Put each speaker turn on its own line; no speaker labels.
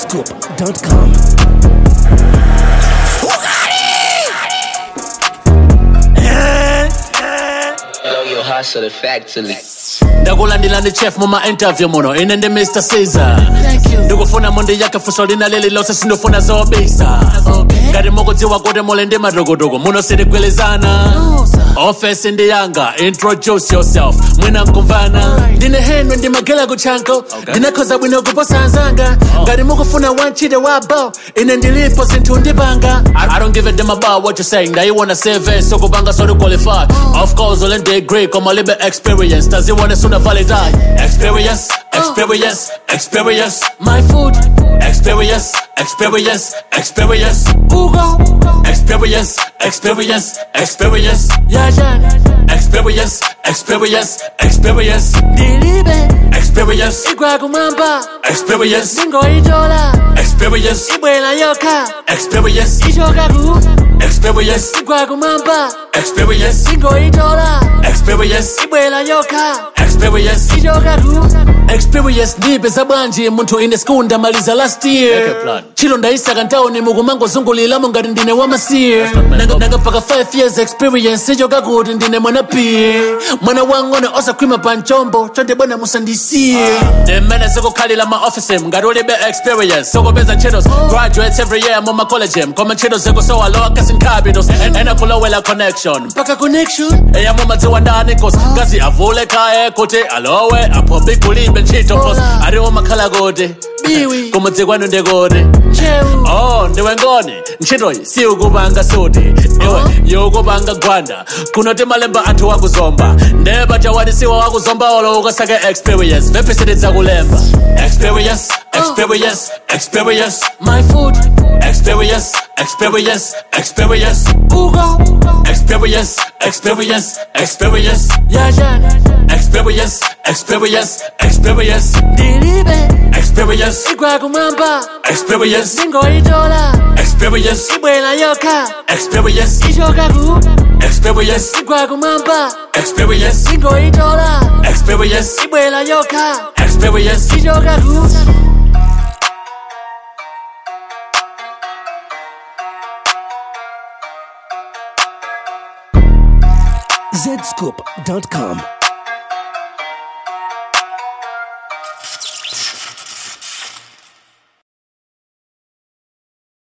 zscoop.com.
Know your hustle factory.
ndakulandila ndi chef muma interview muno ine ndi mr caesar ndikufuna mundi yake fuso lina lili lonse sindifuna zobisa ngati mukudziwa kuti muli ndi madokotoko muno sitigwilizana ofesi ndi yanga introduce yourself mwina nkumvana ndine henry ndimagela kutchanko ndinakhoza bwino kuposa anzanga ngati mukufuna wantchito wabo ine ndilipo zinthu ndipanga I, I don't give a damn about what you're saying ndayiwona cv sokupanga soli qualified of course ule degree koma libe experience taziwone suna validate experience experience experience my food experience experience experience ugo experience experience experience yajan experience experience experience ndilibe experience igwakumwamba experience ingoitola experience ibwela yoka experience ichokaku experience igwakumwamba experience ingoitola experience ibwela yoka experience ichokaku experience ndipeza bwanji munthu ine school ndamaliza last year chilo ndayisaka ntawuni mukumangozunguliramo ngati ndine wamasiye nanga paka 5 years experience ichoka kuti ndine mwana piye mwana wang'ono osakhwima pa mchombo chonde bwana musandisiye ndimene zikukhalira ma office ngati ulibe experience sokupeza ntchito graduates every year mu macollege koma ntchito zikusowa lower casting capitals ena kulowela connection mpaka connection eya mumadziwa ndani cause ngazi avule kaye kuti alowe apo bikulibe ntchito cause aliwo makhala kuti biwi kumudzi kwanu ndikuti oh ndiwe ngoni ntchitoyi si ukupanga suti iwe yokupanga gwanda kunoti malemba anthu wakuzomba ndeba chawadisiwa wakuzomba olo ukasake experience vepisitidza kulemba experience experience experience my food experience experience experience ugo experience experience experience yajan experience experience experience ndilibe experience igwakumwamba experience ingoitola experience ibwela yoka experience ichokaku experience igwakumwamba experience ingoitola experience ibwela yoka experience ichokaku
zscoop.com.